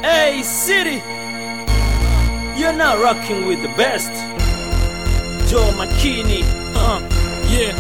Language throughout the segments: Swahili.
Hey, city, you're not rocking with the best. Joe Makini, uh, yeah.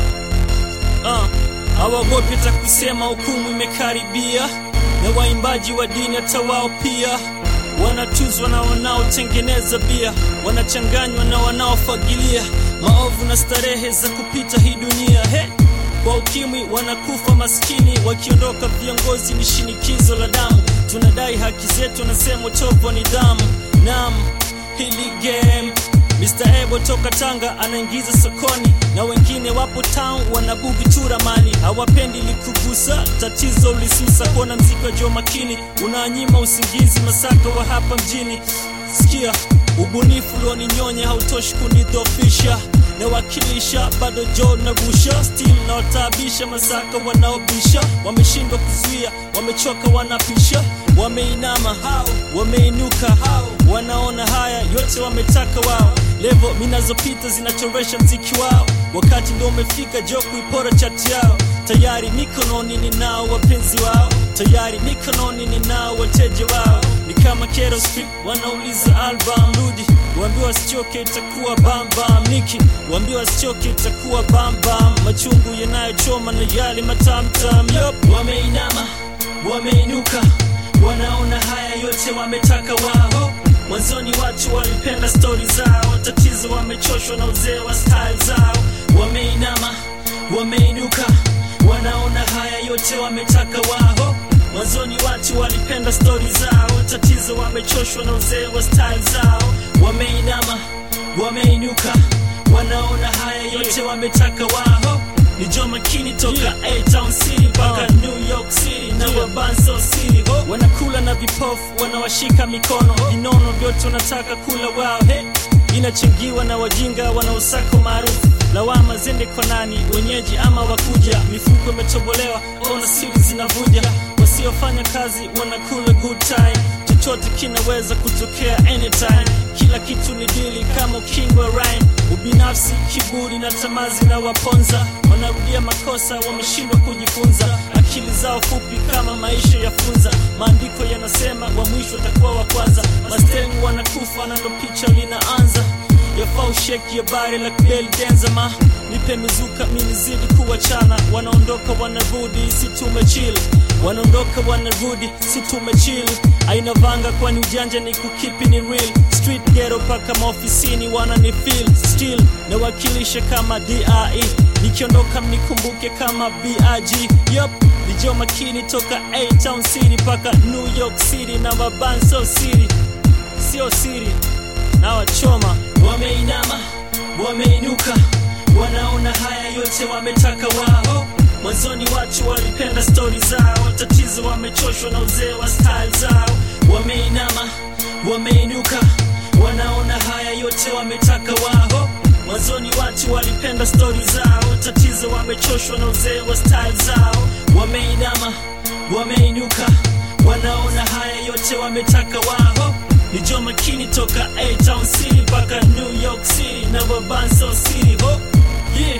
Uh, hawagopi hata kusema hukumu imekaribia, na waimbaji wa dini hata wao pia wanatuzwa na wanaotengeneza bia, wanachanganywa na wanaofagilia maovu na starehe za kupita hii dunia he kwa ukimwi wanakufa maskini, wakiondoka viongozi ni shinikizo la damu. Tunadai haki zetu, wanasema utovu wa nidhamu. Naam, hili game Mr. Ebo toka Tanga anaingiza sokoni, na wengine wapo town wanabugi tu ramani, hawapendi likugusa tatizo ulisusa. Kuona mziki wa Joe Makini unanyima usingizi, masaka wa hapa mjini. Sikia ubunifu ulioninyonya hautoshi kunidhofisha nawakilisha bado jo nagusha still nawataabisha masaka wanaobisha wameshindwa kuzuia wamechoka wanapisha wameinama hao wameinuka hao wanaona haya yote wametaka wao levo minazopita zinachoresha mziki wao wakati ndo umefika jo kuipora chati yao tayari mikononi ninao wapenzi wao tayari mikononi ninao wateja wao ni kama Kero Street wanauliza album rudi waambiwa wasichoke itakuwa bambam niki waambiwa wasichoke itakuwa bambam machungu yanayochoma na yale matamtam yop wameinama wameinuka wanaona haya yote wametaka wao mwanzoni watu walipenda stori zao tatizo wamechoshwa na uzee wa style zao wameinama wameinuka wanaona haya yote wametaka wao mwanzoni watu walipenda stori zao tatizo wamechoshwa na uzee wa style zao wameinama wameinuka wanaona haya yote wametaka wao ni Joe Makini toka A-Town City mpaka New York City na Wabanso City ho. wanakula na vipofu wanawashika mikono vinono vyote wanataka kula wao hey. inachangiwa na wajinga wanaosako maarufu lawama zende kwa nani wenyeji ama wakuja mifuko imetobolewa ona siri zinavuja wasiofanya kazi wanakula good time chochote kinaweza kutokea anytime kila kitu ni dili kama ukingo rhyme ubinafsi kiburi na tamazi na waponza wanarudia makosa wameshindwa kujifunza akili zao fupi kama maisha ya funza maandiko yanasema wa mwisho atakuwa wa kwanza mastengu wanakufa na ndo picha linaanza yafaa usheki habari la kubeli denzama nipe mizuka minizidi kuwachana wanaondoka wanarudi si tumechili wanaondoka wanarudi si tumechili aina vanga kwani ujanja ni kukipi ni real street ghetto paka maofisini wana ni feel still nawakilisha kama dre nikiondoka mnikumbuke kama big yup ni Joe Makini toka A-Town City paka New York City na Wabanso City sio siri na wachoma wameinama wameinuka wanaona haya yote wametaka wao mwanzoni watu walipenda stori zao tatizo wamechoshwa na uzee wa style zao wameinama wameinuka wanaona haya yote wametaka wao mwanzoni watu walipenda stori zao tatizo wamechoshwa na uzee wa style zao wameinama wameinuka wanaona haya yote wametaka wao ni Joe Makini toka A-Town City mpaka New York City na Wabanso City ho yeah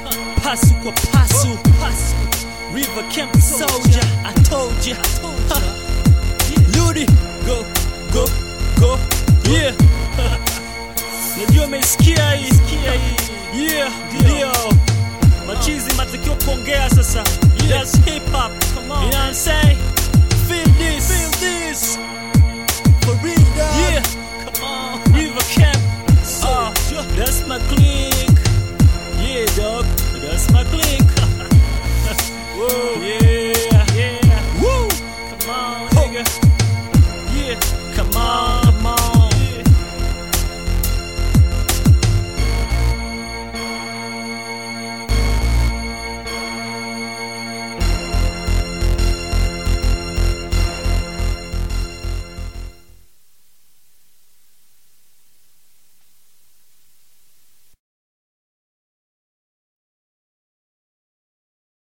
pasu kwa pasu pasu River Camp Soldier I told ya Ha. Ludi go go go yeah najua umesikia hii yeah ndio machizi matakio kuongea sasa that's hip hop you know what I'm saying